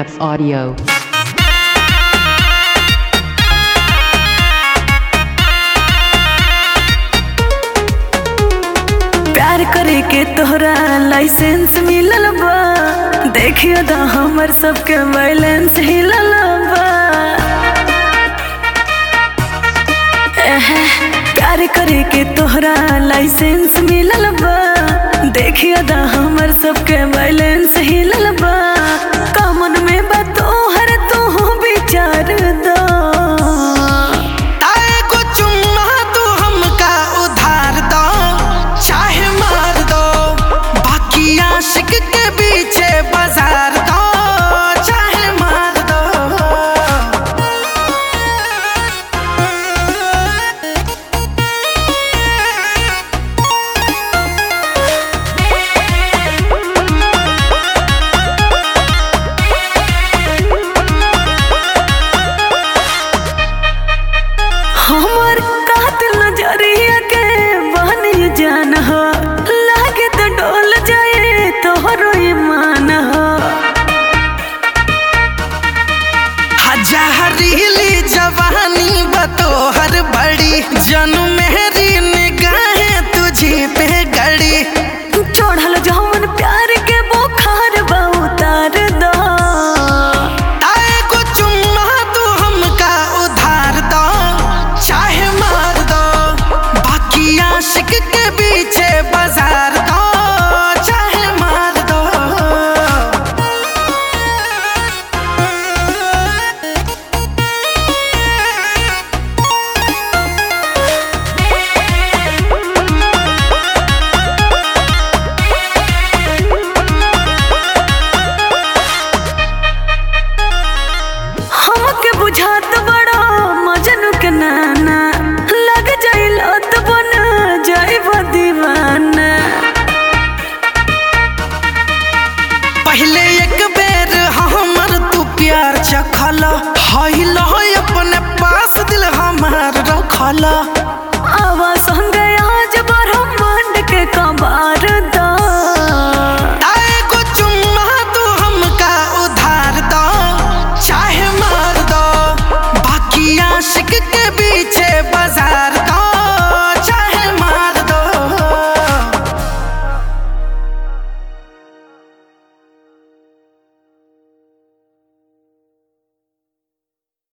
Max Audio. प्यार करे के तोहरा लाइसेंस मिलल बा देखियो दा हमर सबके बैलेंस हिलल बा एहे, प्यार करे के तोहरा लाइसेंस मिलल बा देखियो दा हमर सबके बैलेंस हिलल बा कमन में बा तोहर तू विचार दो ताए को चुम्मा तू हमका उधार दो चाहे मार दो बाकी आशिक के पीछे बाजार दो चाहे मार दो हमर कातिल नजरिया के बहनी जान हो लागे तो डोल जाए तोहरो ईमान हो हजारीली जवानी बतोहर बड़ी जनु मेरी निगाहें तुझे पे गड़ी चढ़ल जौन प्यार के बुखार बा उतार दो ताए को चुम्मा तू हमका उधार दो चाहे मार दो बाकी आशिक के पीछे बाजार दो चाहे मार दो हमके बुझात बड़ा मजनू के नाना लग जाइल तो बन जाइब दीवाना पहले एक बेर हमर तू प्यार चखला हईल अपने पास दिल हमार रखला